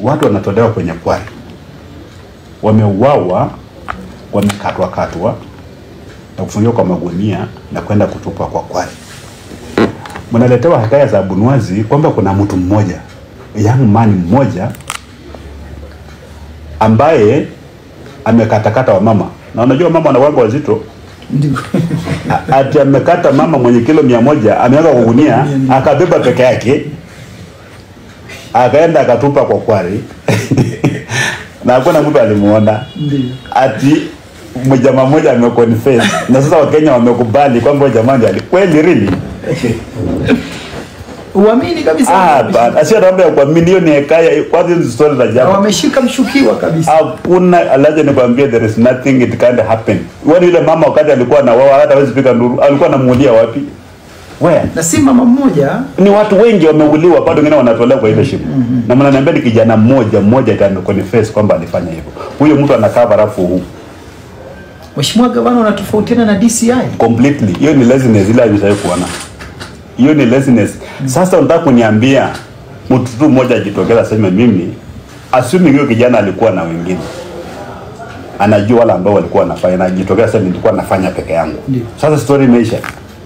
watu wanatolewa kwenye kwari, wameuawa, wamekatwa katwa na kufungiwa kwa magunia na kwenda kutupwa kwa kwari. Mnaletewa hekaya za Bunwazi kwamba kuna mtu mmoja young man mmoja ambaye amekatakata wa mama, na unajua mama wanawanga wazito Ndio. A- ati amekata mama mwenye kilo mia moja ameweka kwa gunia akabeba peke yake akaenda akatupa kwa kwari na hakuna mtu alimuona Ndio. ati mjamaa mmoja ameconfess na sasa wakenya wamekubali kwamba huyo jamaa ndiye ali kweli really Uamini kabisa. ah bana sio mambo ya kuamini hiyo ni hekaya kwanza hizo story za Na jamaa wameshika mshukiwa kabisa. hakuna alaje nikwambie there is nothing it can't happen wani yule mama wakati alikuwa na wao hata hawezi piga nduru alikuwa anamuulia wapi where Na si mama mmoja ni watu wengi wameuliwa bado wengine wanatolewa kwa ile shimo na mnaniambia ni kijana mmoja mmoja ati confess kwamba alifanya hivyo huyo mtu anakaa barafu huu Mheshimiwa Gavana unatofautiana na DCI. completely hiyo ni laziness ile hajawahi kuona hiyo ni laziness sasa unataka kuniambia mtu tu mmoja ajitokeza aseme mimi assuming huyo kijana alikuwa na wengine anajua wale ambao walikuwa wanafanya na ajitokeza sasa nilikuwa nafanya peke yangu Ndio. sasa story imeisha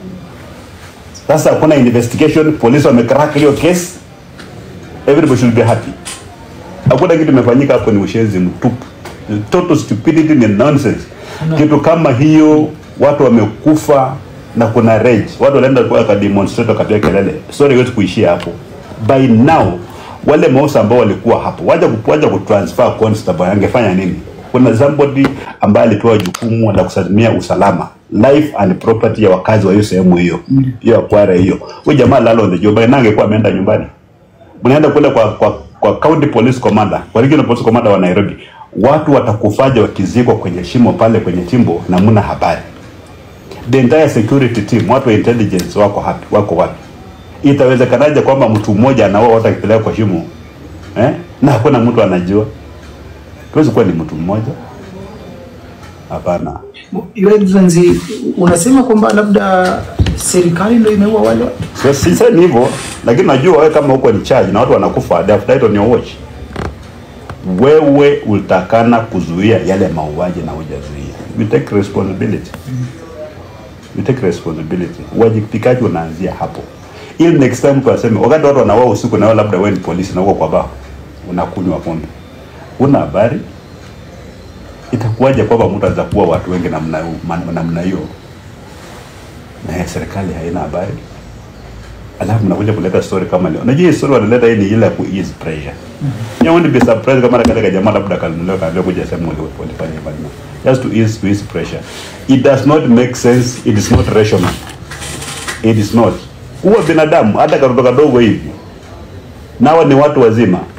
sasa hakuna investigation polisi wamecrack hiyo case everybody should be happy hakuna kitu imefanyika hapo ni ushenzi mtupu Ni total stupidity ni nonsense kitu kama hiyo watu wamekufa na kuna rage watu wanaenda kwa wakademonstrate wakapiga kelele story haiwezi kuishia hapo by now wale maosa ambao walikuwa hapo waja waja kutransfer constable angefanya nini kuna somebody ambaye alipewa jukumu la kusimamia usalama life and property ya wakazi wa hiyo sehemu hiyo hiyo akwara hiyo huyo jamaa lalo on the job na angekuwa ameenda nyumbani mnaenda kule kwa, kwa, kwa county police commander kwa regional police commander wa Nairobi, watu watakufaja wakizikwa kwenye shimo pale kwenye chimbo na mna habari. The entire security team, watu wa intelligence wako hapi, wako wapi? Itawezekanaje kwamba mtu mmoja anaoa watu akipeleka kwa shimo eh? na hakuna mtu anajua? Tuwezi kuwa ni mtu mmoja? Hapana. Your Excellency, unasema kwamba labda serikali ndio imeua wale watu? So, sisemi hivyo, lakini najua wewe kama uko in charge na watu wanakufa, they have died on your watch. Wewe ulitakana kuzuia yale mauaji na hujazuia. You take responsibility. You take responsibility. Uwajibikaji unaanzia hapo, ili next time mtu aseme, wakati watu wanauawa usiku na wewe labda wewe ni polisi na uko kwa baa unakunywa pombe, una habari, itakuwaje kwamba mtu anaweza kuua watu wengi namna namna hiyo na serikali haina habari? alafu mnakuja kuleta story kama leo. Unajua hii story wanaleta hii ni ile ya ku ease pressure. Mm-hmm. You won't be surprised kama katika jamaa labda kalinuliwa kaambia kuja sema wale walifanya hivyo. No. Just to ease to ease pressure. It does not make sense. It is not rational. It is not. Huwa binadamu hata katoto kadogo hivi. Nawa ni watu wazima.